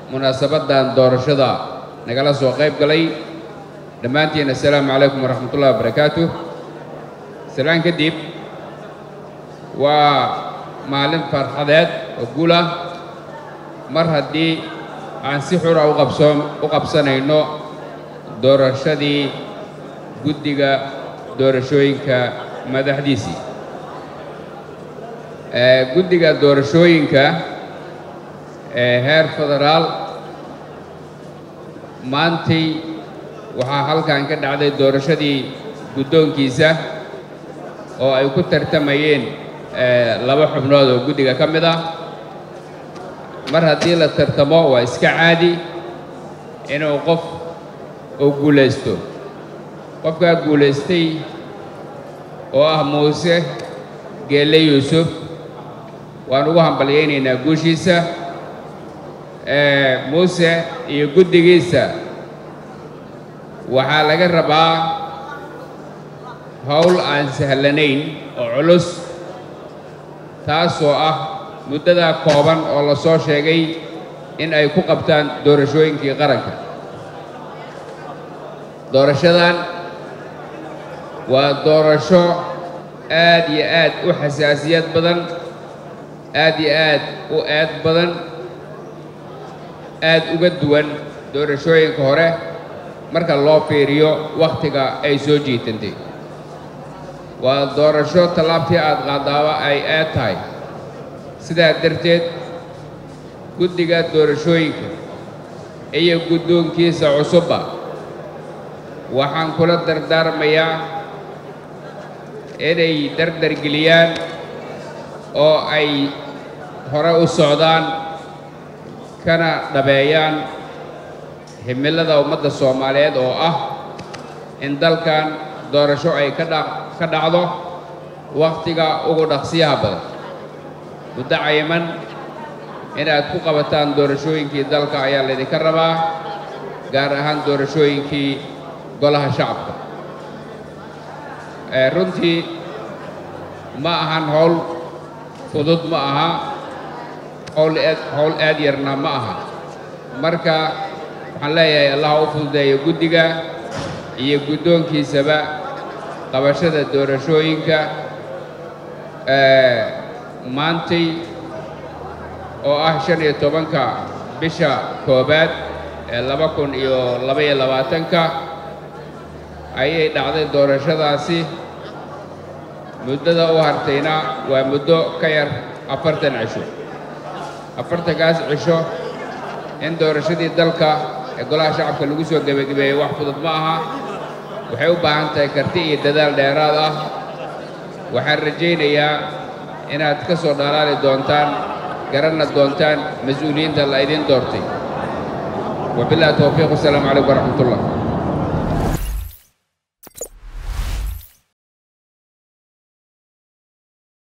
munaasabaddan doorashada nagala soo qayb galay dhammaantiin assalaamu calaykum waraxmatullahi wabarakaatu salaan kadib waa maalin farxadeed oo guul ah mar haddii aan si xura u qabsoon u qabsanayno doorashadii guddiga doorashooyinka madaxdiisii guddiga doorashooyinka ee heer federaal maantay waxaa halkan ka dhacday doorashadii guddoonkiisa oo ay ku tartamayeen laba xubnood oo guddiga ka mid ah mar haddii la tartamo waa iska caadi inuu qof uu guulaysto qofkaa guulaystay oo ah muuse geelle yuusuf waan ugu hambalyaynaynaa guushiisa muuse iyo guddigiisa waxaa laga rabaa howl aan sahlanayn oo culus taasoo ah muddadaa kooban oo la soo sheegay in ay ku qabtaan doorashooyinkii qaranka doorashadan waa doorasho aad iyo aad u xasaasiyad badan aad iyo aad u eed badan aad uga duwan doorashooyinka hore marka loo fiiriyo wakhtiga ay soo jiitantay waa doorasho tallaabtii aad qaadaaba ay aad tahay sidaa darteed guddiga doorashooyinka iyo guddoonkiisa cusubba waxaan kula dardaarmayaa inay dardargeliyaan oo ay hore u socdaan kana dhabeeyaan himilada ummadda soomaaliyeed oo ah in dalkan doorasho ay ka dha ka dhacdo wakhtiga ugu dhaqsiyaha badan muddo cayiman inaad ku qabataan doorashooyinkii dalka ayaa laydinka rabaa gaar ahaan doorashooyinkii golaha shacabka runtii ma ahan howl fudud ma aha howl aad howl aad yarna ma aha marka waxaan leeyahay allah u fududeeyo guddiga iyo guddoonkiisaba qabashada doorashooyinka maantay oo ah shan iyo tobanka bisha koobaad ee laba kun iyo labaiyo labaatanka ayay dhacday doorashadaasi muddada u hartayna waa muddo ka yar afartan cisho afartankaas cisho in doorashadii dalka ee golaha shacabka lagu soo gebagabeeyey wax fudud ma aha waxay u baahan tahay karti iyo dadaal dheeraad ah waxaan rajaynayaa inaad ka soo dhalaali doontaan garanna doontaan mas-uuliyiinta la idin doortay wabillahi towfiiq wasalaamu calaykum waraxmat ullah